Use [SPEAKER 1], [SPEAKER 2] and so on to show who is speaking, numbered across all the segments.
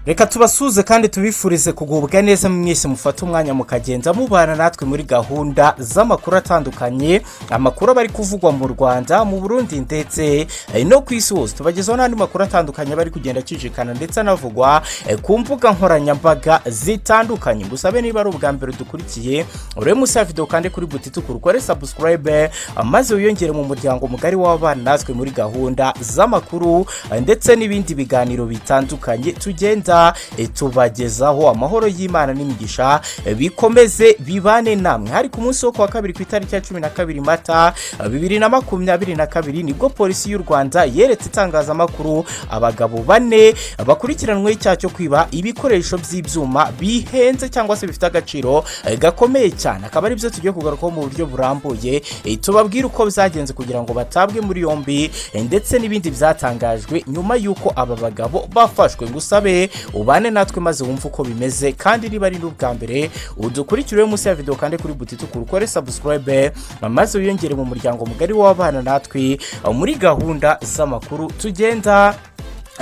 [SPEAKER 1] reka tubasuhuze kandi tubifurize kugubwa neza mwese mufate umwanya mukagenza mubana natwe muri gahunda z'amakuru atandukanye amakuru aba ari kuvugwa mu rwanda mu burundi ndetse eh, no ku isi hose tubagezaho n'andi makuru atandukanye aba ari kugenda acicikana ndetse anavugwa eh, ku mbuga nkoranyambaga zitandukanye gusabe niba ari ubwa mbere dukurikiye urebe munsi ya videwo kandi kuri buti tukore sabusikarayibe maze wiyongere mu muryango mugari w'abana natwe muri gahunda z'amakuru eh, ndetse n'ibindi biganiro bitandukanye tugenda tugenda eh, tubagezaho amahoro y'imana n'imigisha eh, bikomeze bibane namwe hari ku munsi wo kuwa kabiri ku itariki ya cumi na kabiri mata eh, bibiri na makumyabiri na kabiri nibwo polisi y'u rwanda yeretse itangazamakuru abagabo bane eh, bakurikiranweho icyaha cyo kwiba ibikoresho by'ibyuma bihenze cyangwa se bifite agaciro eh, gakomeye cyane akaba ari byo tugiye kugarukaho mu buryo burambuye eh, tubabwire uko byagenze kugira ngo batabwe muri yombi eh, ndetse n'ibindi byatangajwe nyuma y'uko aba bagabo bafashwe ngusabe ubane natwe maze wumve uko bimeze kandi niba ari n'ubwa mbere udukurikire munsi ya videwo kandi kuri buti tukuru ukore sabusikarayibe maze wiyongere mu muryango mugari w'abana natwe muri gahunda z'amakuru tugenda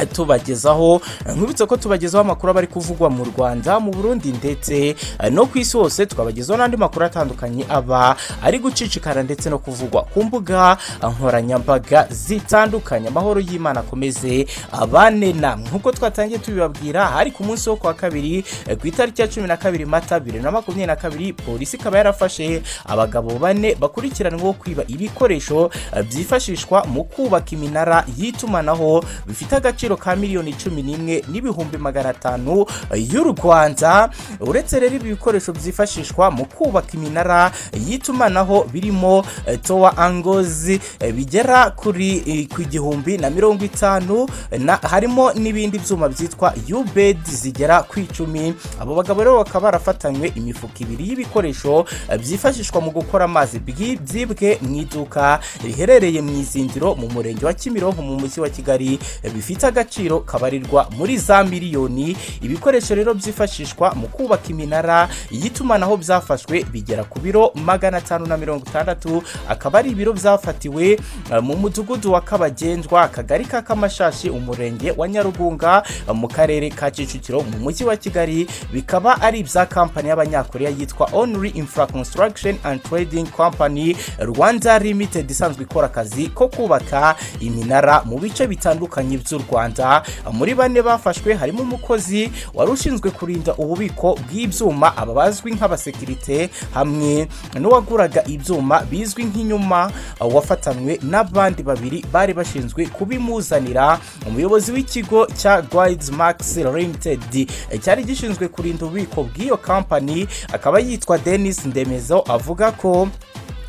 [SPEAKER 1] tubagezaho nkubitse ko tubagezaho amakuru aba ari kuvugwa mu rwanda mu burundi ndetse eh, no ku isi hose tukabagezaho n'andi makuru atandukanye aba ari gucicikana ndetse no kuvugwa ku mbuga nkoranyambaga zitandukanye amahoro y'imana akomeze abane namwe nk'uko twatangiye tubibabwira hari ku munsi wo kuwa kabiri eh, ku itariki ya cumi na kabiri mata bibiri na makumyabiri na kabiri polisi ikaba yarafashe abagabo bane bakurikiranweho kwiba ibikoresho eh, byifashishwa mu kubaka iminara y'itumanaho bifite agaciro agaciro ka miliyoni cumi n'imwe n'ibihumbi magana atanu y'u rwanda uretse rero ibi bikoresho byifashishwa mu kubaka iminara y'itumanaho birimo eh, towa angozi eh, bigera kuri eh, ku igihumbi na mirongo itanu na- harimo n'ibindi byuma byitwa yubedi zigera ku icumi abo bagabo rero bakaba barafatanywe imifuka ibiri y'ibikoresho eh, byifashishwa mu gukora amazi bwi- byibwe mu iduka riherereye mu izindiro mu murenge wa kimironko mu mujyi wa kigali eh, bifite agaciro kabarirwa muri za miliyoni ibikoresho rero byifashishwa mu kubaka iminara y'itumanaho byafashwe bigera ku biro magana atanu na mirongo itandatu akaba ari ibiro byafatiwe eh, mu mudugudu wa kabagendwa akagari ka kamashashi umurenge wa nyarugunga eh, mu karere ka kicukiro mu mujyi wa kigali bikaba ari ibya kampani y'abanyakoreya yitwa onuri infra construction and trading company rwanda limited isanzwe ikora akazi ko kubaka iminara mu bice bitandukanye by'u rwanda muri bane bafashwe harimo umukozi wari ushinzwe kurinda ububiko bw'ibyuma aba bazwi nk'abasekirite hamwe n'uwaguraga ibyuma bizwi nk'inyuma wafatanywe n'abandi babiri bari bashinzwe kubimuzanira umuyobozi w'ikigo cya guides max limited cyari gishinzwe kurinda ububiko bw'iyo kampani akaba yitwa denis ndemezo avuga ko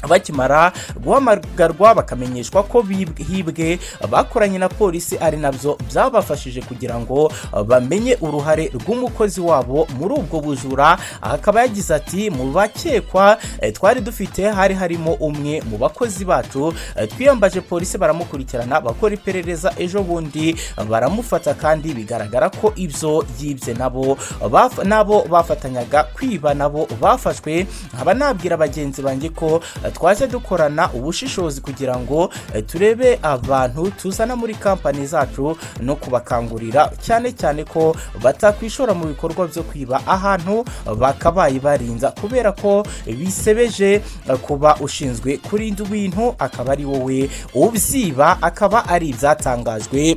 [SPEAKER 1] bakimara guhamagarwa bakamenyeshwa ko bihibwe bakoranye na polisi ari nabyo byabafashije kugira ngo bamenye uruhare rw'umukozi wabo muri ubwo bujura aha akaba yagize ati mu bakekwa eh, twari dufite hari harimo umwe mu bakozi bacu eh, twiyambaje polisi baramukurikirana bakora iperereza ejo bundi baramufata kandi bigaragara ko ibyo yibye nabo baf- nabo bafatanyaga kwiba nabo bafashwe nkaba nabwira bagenzi banjye ko eh, twaje dukorana ubushishozi kugira ngo eh, turebe abantu tuzana muri kampani zacu no kubakangurira cyane cyane ko batakwishora mu bikorwa byo kwiba ahantu bakabaye barinza kubera ko bisebeje eh, kuba ushinzwe kurinda ibintu akaba ari wowe ubyiba akaba ari ibyatangajwe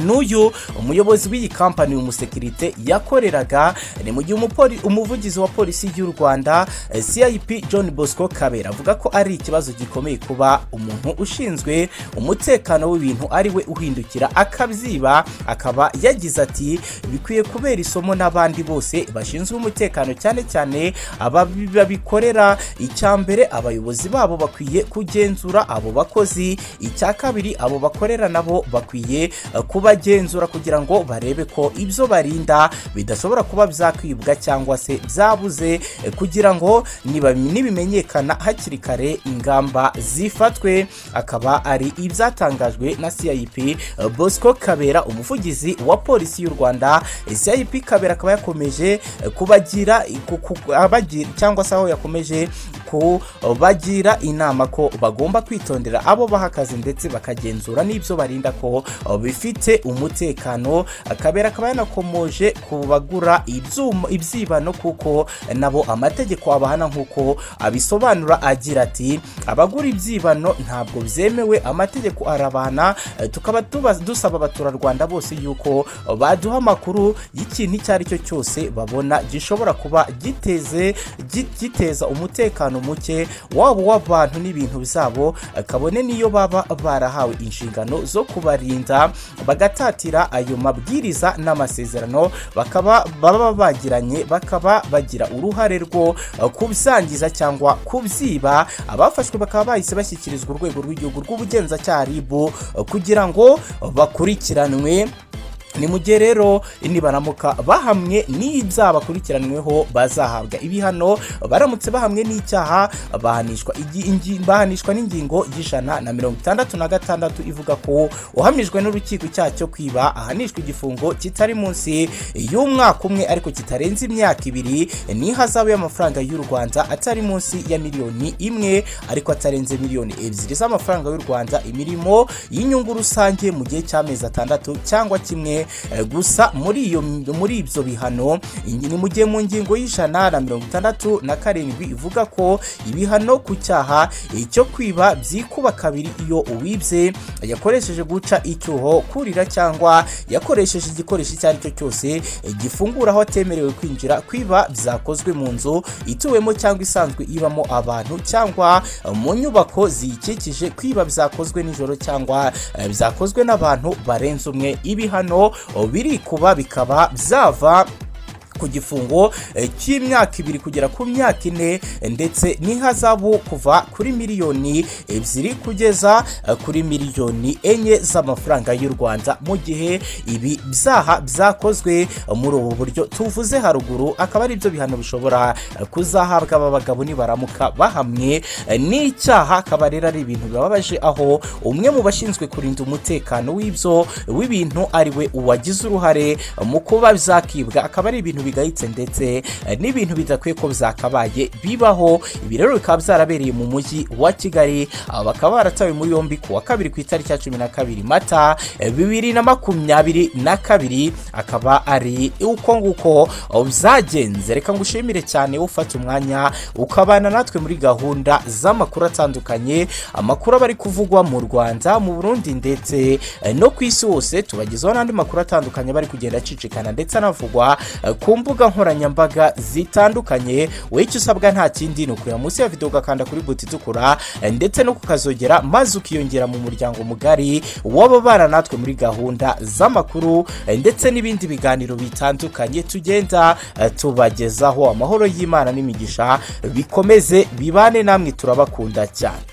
[SPEAKER 1] n'uyu umuyobozi w'iyi kampani uyu musekirite yakoreraga ni mu gihe umupoli- umuvugizi wa polisi y'u rwanda eh, cip john bosco kabera avuga ko ari ikibazo gikomeye kuba umuntu ushinzwe umutekano w'ibintu ari we uhindukira akabyiba akaba yagize ati bikwiye kubera isomo n'abandi bose bashinzwe umutekano cyane cyane ababi- babikorera icya mbere abayobozi babo bakwiye kugenzura abo bakozi icya kabiri abo bakorera nabo bakwiye eh, kubagenzura kugira ngo barebe ko ibyo barinda bidashobora kuba byakwibwa cyangwa se byabuze eh, kugira ngo niba- nibimenyekana hakiri kare ingamba zifatwe akaba ari ibyatangajwe na cip eh, bosco kabera umuvugizi wa polisi y'u rwanda Eh, cip kabera akaba yakomeje eh, kubagira ku- ku- abagi- cyangwa se aho yakomeje urubyiruko bagira inama ko bagomba kwitondera abo baha akazi ndetse bakagenzura n'ibyo barinda ko bifite umutekano akabera akaba yanakomoje ku bagura ibyuma ibyibano kuko nabo amategeko abahana nk'uko abisobanura agira ati abagura ibyibano ntabwo byemewe amategeko arabana tukaba tuba- dusaba abaturarwanda bose yuko baduha amakuru y'ikintu icyo ari cyo cyose babona gishobora kuba giteze gi- giteza umutekano muke waba uw'abantu n'ibintu byabo kabone n'iyo baba barahawe inshingano zo kubarinda bagatatira ayo mabwiriza n'amasezerano bakaba baba bagiranye bakaba bagira uruhare rwo eh, kubyangiza cyangwa kubyiba abafashwe bakaba bahise bashyikirizwa urwego rw'igihugu rw'ubugenzacyaha RIB eh, kugira ngo bakurikiranwe ni mu gihe rero nibaramuka bahamwe n'ibyaha bakurikiranweho bazahabwa ibihano baramutse bahamwe n'icyaha bahanishwa igi- ingi- bahanishwa n'ingingo y'ijana na mirongo itandatu na gatandatu ivuga ko uhamijwe n'urukiko icyaha cyo kwiba ahanishwa igifungo kitari munsi y'umwaka umwe ariko kitarenze imyaka ibiri n'ihazabu y'amafaranga y'u Rwanda atari munsi ya miliyoni imwe ariko atarenze miliyoni ebyiri z'amafaranga y'u Rwanda imirimo y'inyungu rusange mu gihe cy'amezi atandatu cyangwa kimwe eh, gusa muri iyo muri ibyo bihano ingi- ni mu gihe mu ngingo y'ijana na mirongo itandatu na karindwi ivuga ko ibihano ku cyaha eh, cyo kwiba byikuba kabiri iyo uwibye yakoresheje guca icyuho kurira cyangwa yakoresheje igikoresho icyo ari cyo cyose eh, gifungura aho atemerewe kwinjira kwiba byakozwe mu nzu ituwemo cyangwa isanzwe ibamo abantu cyangwa eh, mu nyubako ziyikikije kwiba byakozwe nijoro cyangwa eh, byakozwe n'abantu barenze umwe ibihano oh, biri kuba bikaba byava ku gifungo eh, cy'imyaka ibiri kugera ku myaka ine eh, ndetse n'ihazabu kuva kuri miliyoni ebyiri kugeza eh, kuri miliyoni enye z'amafaranga y'u rwanda mu gihe ibi byaha byakozwe eh, muri ubu buryo tuvuze haruguru akaba ari byo bihano bishobora eh, kuzahabwa aba bagabo nibaramuka bahamwe eh, n'icyaha akaba rero ari ibintu bibabaje aho umwe mu bashinzwe kurinda umutekano w'ibyo w'ibintu ari we uwagize uruhare mu kuba byakibwa akaba ari ibintu bigayitse ndetse eh, n'ibintu bidakwiye ko byakabaye bibaho ibi rero bikaba byarabereye mu mujyi wa kigali aba bakaba baratawe muri yombi ku wa kabiri ku itariki ya cumi na kabiri mata eh, bibiri na makumyabiri na kabiri akaba ari uko nguko eh, byagenze reka ngushimire cyane ufata umwanya ukabana natwe muri gahunda z'amakuru atandukanye amakuru aba ari kuvugwa mu rwanda mu burundi ndetse eh, no ku isi hose tubagezaho n'andi makuru atandukanye bari kugenda acicikana ndetse anavugwa eh, ku mbuga nkoranyambaga zitandukanye wowe icyo usabwa nta kindi ni ukureba munsi ya videwo ugakanda kuri buti itukura eh, ndetse no kukazogera maze ukiyongera mu muryango mugari w'ababana natwe muri gahunda z'amakuru eh, ndetse n'ibindi biganiro bitandukanye tugenda eh, tubagezaho amahoro y'imana n'imigisha bikomeze bibane namwe turabakunda cyane